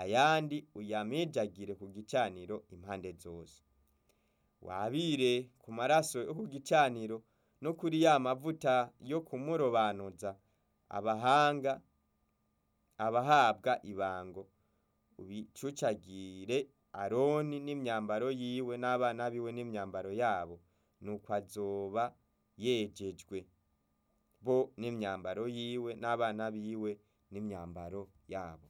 ayandi uyamijagire ku gicaniro impande zose wabire ku maraso yo ku gicaniro no kuri ya mavuta yo kumurobanuza abahanga abahabwa ibango ubicucagire aroni n'imyambaro yiwe n'abana biwe n'imyambaro yabo nuko azoba yejejwe bo n'imyambaro yiwe n'abana biwe n'imyambaro yabo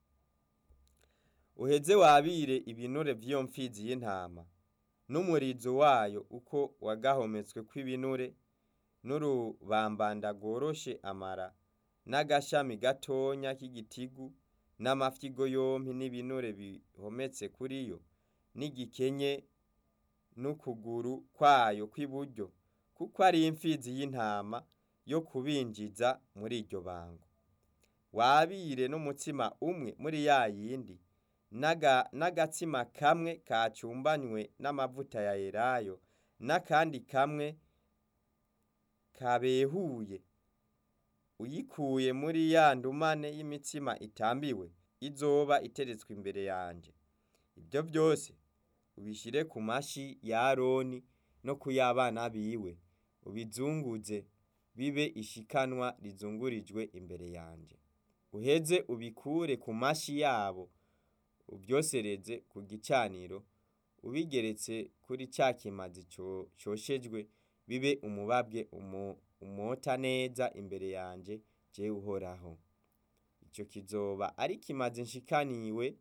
uheze wabire ibinure vy'iyo mfizi y'intama n'umurizo wayo uko wagahometswe kw'ibinure n'urubambanda rworoshe amara n'agashami gatonya k'igitigu n'amafyigo yompi n'ibinure bihometse kuri yo n'igikenye n'ukuguru kwayo kw'iburyo kuko ari imfizi y'intama yo kubinjiza muri iryo bango wabire n'umutsima umwe muri ya yindi n'agatsima kamwe kacumbanywe n'amavuta ya elayo n'akandi kamwe kabehuye uyikuye muri ya ndumane y'imitsima itambiwe izoba iteretswe imbere yanje ibyo byose ubishyire ku mashi ya aroni no ku y'abana biwe ubizunguze bibe ishikanwa rizungurijwe imbere yanje uheze ubikure ku mashi yabo ubyosereze ku gicaniro ubigeretse kuri cya kimazi cyoshejwe bibe umubabwe umota neza imbere yanje jewe uhoraho icyo kizoba ari kimazi nshikaniwe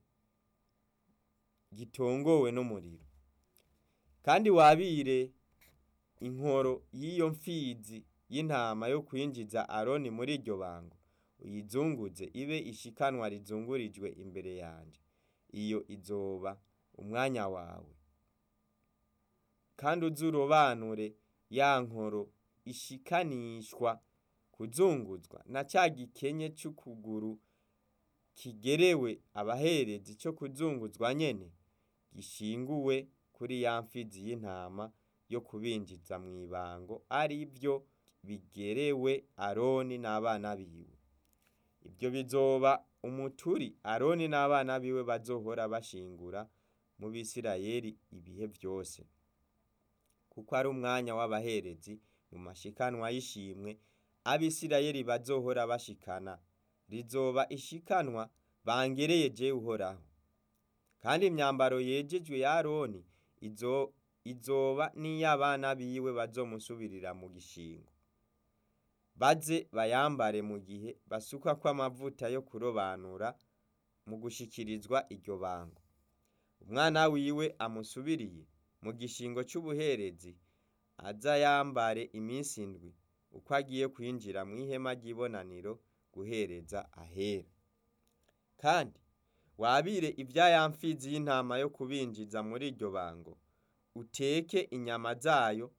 gitongowe n'umuriro kandi wabire inkoro y'iyo mfizi y'intama yo kwinjiza aroni muri iryo bango uyizunguze ibe ishikanwa rizungurijwe imbere yanje iyo izoba umwanya wawe kandi uzurobanure ya nkoro ishikanishwa kuzunguzwa na ca gikenye c'ukuguru kigerewe abaherezi co kuzunguzwa nyene gishinguwe kuri ya mfizi y'intama yo kubinjiza mu ibango ari byo bigerewe aroni n'abana biwe ibyo bizoba umuturi aroni n'abana biwe bazohora bashingura mu bisirayeli ibihe byose kuko ari umwanya w'abaherezi mu mashikanwa y'ishimwe abisirayeli bazohora bashikana rizoba ishikanwa bangereye jewe uhoraho kandi imyambaro yejejwe ya aroni izo izoba n'iy'abana biwe bazomusubirira mu gishingo baze bayambare mu gihe basukwa kw'amavuta yo kurobanura mu gushikirizwa iryo bango umwana wiwe amusubiriye mu gishingo c'ubuherezi aza yambare iminsi indwi uko agiye kwinjira mu ihema ry'ibonaniro guhereza ahera kandi wabire ibya ya mfizi y'intama yo kubinjiza muri iryo bango uteke inyama zayo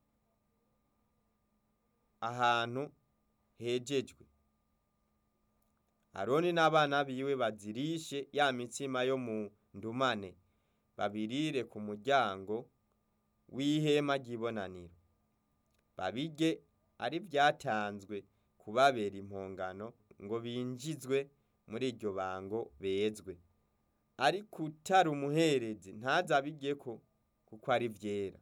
ahantu hejejwe aroni n'abana biwe bazirishe ya mitsima yo mu ndumane babirire ku muryango w'ihema ry'ibonaniro babirye ari byatanzwe kubabera impongano ngo binjizwe muri iryo bango bezwe ariko utari umuherezi ntazabirye-ko kuko ari vyera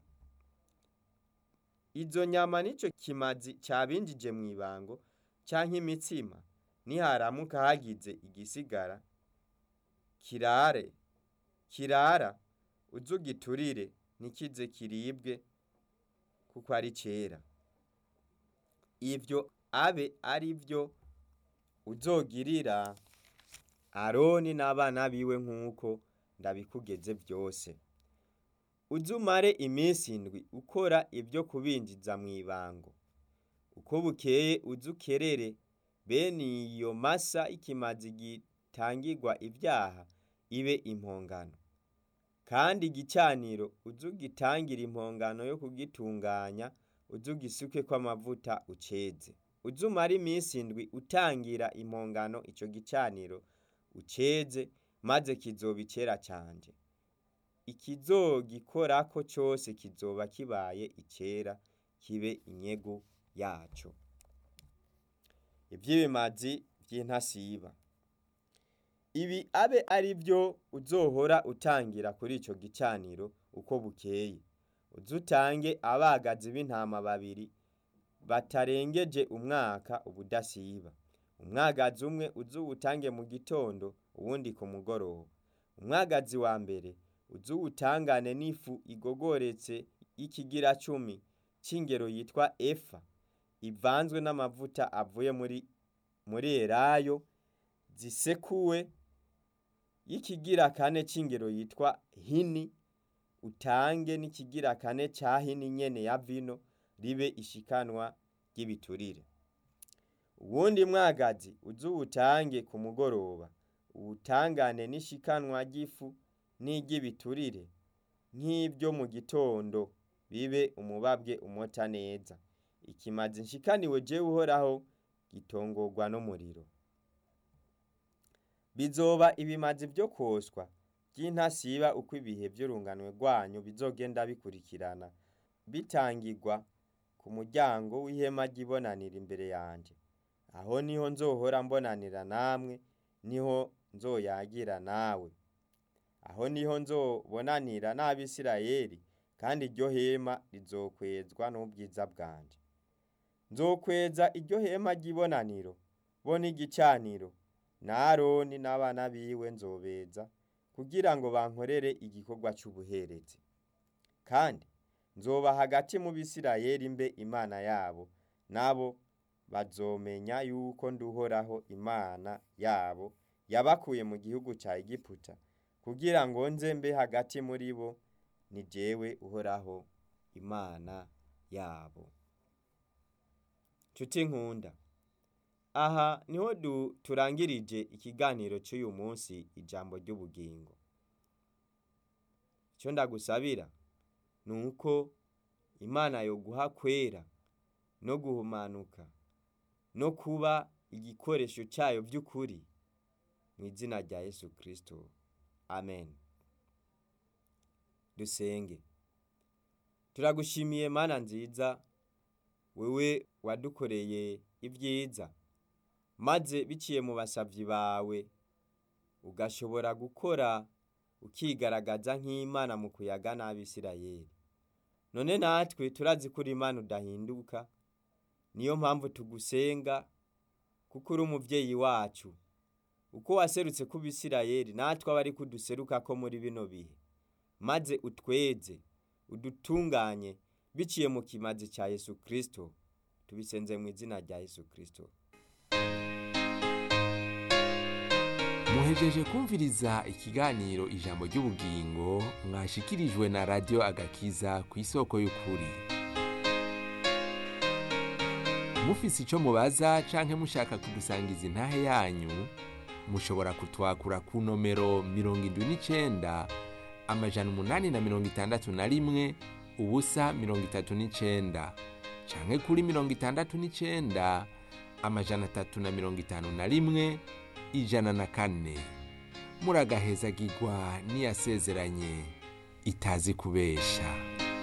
izo nyama nico kimazi cabinjije mu ibango canke imitsima niharamuka hagize igisigara kirare kirara uzugiturire ntikize kiribwe kuko ari cera ivyo abe ari vyo uzogirira aroni n'abana biwe nk'uko ndabikugeze vyose uzumare iminsi indwi ukora ibyo kubinjiza mu ibango uko bukeye uzukerere bene iyo masa ikimazi gitangirwa ibyaha ibe impongano kandi igicaniro uzugitangira impongano yo kugitunganya uzugisuke kw'amavuta uceze uzumara iminsi indwi utangira impongano ico gicaniro uceze maze kizoba icera canje ikizogikorako cose kizoba kibaye icera kibe inyegu yaco ivy'ibimazi vy'intasiba ibi abe ari byo uzohora utangira kuri ico gicaniro uko bukeye uze utange abagazi b'intama babiri batarengeje umwaka ubudasiba umwagazi umwe uze uwutange mu gitondo uwundi ku mugoroba umwagazi wa mbere uze uwutangane n'ifu igogoretse y'ikigira cumi c'ingero yitwa efa ivanzwe n'amavuta avuye muri muri elayo zisekuwe y'ikigira kane c'ingero yitwa hini utange n'ikigira kane ca hini nyene ya vino ribe ishikanwa ry'ibiturire uwundi mwagazi uze uwutange ku mugoroba uwutangane n'ishikanwa ry'ifu n'iry'ibiturire nk'ibyo mu gitondo bibe umubabwe umota neza ikimazi nshikaniwe jewe uhoraho gitongorwa n'umuriro bizoba ibimazi vyo kwoswa vy'intasiba uko ibihe vy'urunganwe rwanyu bizogenda bikurikirana bitangirwa ku muryango w'ihema ry'ibonaniro imbere yanje aho niho nzohora mbonanira namwe niho nzoyagira nawe aho niho nzobonanira n'abisirayeli kandi iryo hema rizokwezwa n'ubwiza bwanje nzokweza iryo hema ry'ibonaniro bo n'igicaniro na aroni n'abana biwe nzobeza kugira ngo bankorere igikorwa c'ubuherezi kandi nzoba hagati mu bisirayeli mbe imana yabo nabo bazomenya yuko nduhoraho imana yabo yabakuye mu gihugu ca egiputa kugira ngo nze mbe hagati muri bo ni jewe uhoraho imana yabo nshuti nkunda aha niho du turangirije ikiganiro cy'uyu munsi ijambo ry'ubugingo icyo ndagusabira ni uko imana yoguha kwera no guhumanuka no kuba igikoresho cyayo by'ukuri mu izina rya yesu kirisito amen dusenge turagushimiye mana nziza wewe wadukoreye ibyiza maze biciye mu basavyi bawe ugashobora gukora ukigaragaza nk'imana mu kuyaga n'abisirayeli none natwe turazi ko uri imana udahinduka niyo mpamvu tugusenga kuko uri umuvyeyi wacu uko waserutse ku bisirayeli natwe aba ari kuduseruka ko muri bino bihe maze utweze udutunganye biciye mu kimazi cya yesu kirisito tubisenze mu izina rya yesu kirisito muhejeje kumviriza ikiganiro ijambo ry'ubugingo mwashikirijwe na radiyo agakiza ku isoko y'ukuri mufise icyo mubaza canke mushaka kudusangiza intahe yanyu mushobora kutwakura ku nomero mirongo indwi n'icenda amajana umunani na mirongo itandatu na rimwe ubusa mirongo itatu n'icenda canke kuri mirongo itandatu n'icenda amajana atatu na mirongo itanu na rimwe ijana na kane muragahezagirwa n'iyasezeranye itazi kubesha